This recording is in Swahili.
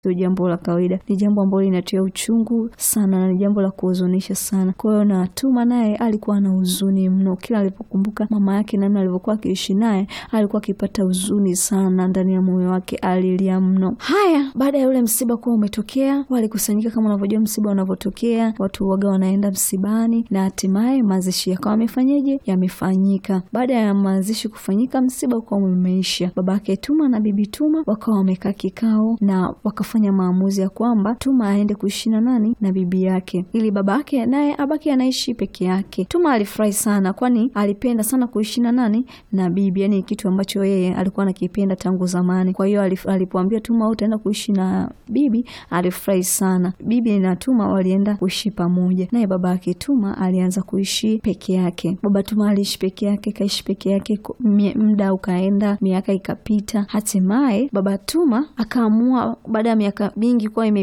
sio jambo la kawaida, ni jambo ambalo linatia uchungu sana na ni jambo la kuhuzunisha sana. Kwa hiyo na Tuma naye alikuwa na huzuni mno, kila alipokumbuka mama yake namna alivyokuwa akiishi naye, alikuwa akipata huzuni sana ndani ya moyo wake, alilia mno. Haya, baada ya ule msiba kuwa umetokea, walikusanyika kama unavyojua msiba unavyotokea, watu waga wanaenda msibani na hatimaye mazishi yakawa yamefanyeje, yamefanyika. Baada ya mazishi kufanyika, msiba ukawa umeisha. Babake Tuma na bibi Tuma wakawa wamekaa kikao na wakafanya maamuzi ya kwamba Tuma aende kuishi na nani na bibi yake, ili babake naye abaki anaishi peke yake. Tuma alifurahi sana, kwani alipenda sana kuishi na nani na bibi, yani kitu ambacho yeye alikuwa anakipenda tangu zamani. Kwa hiyo alipoambia Tuma utaenda kuishi na bibi, alifurahi sana. Bibi na Tuma walienda kuishi pamoja, naye babake Tuma alianza kuishi peke yake. Baba Tuma aliishi peke yake, kaishi peke yake, muda ukaenda, miaka ikapita, hatimaye baba Tuma akaamua baada ya miaka mingi kuwa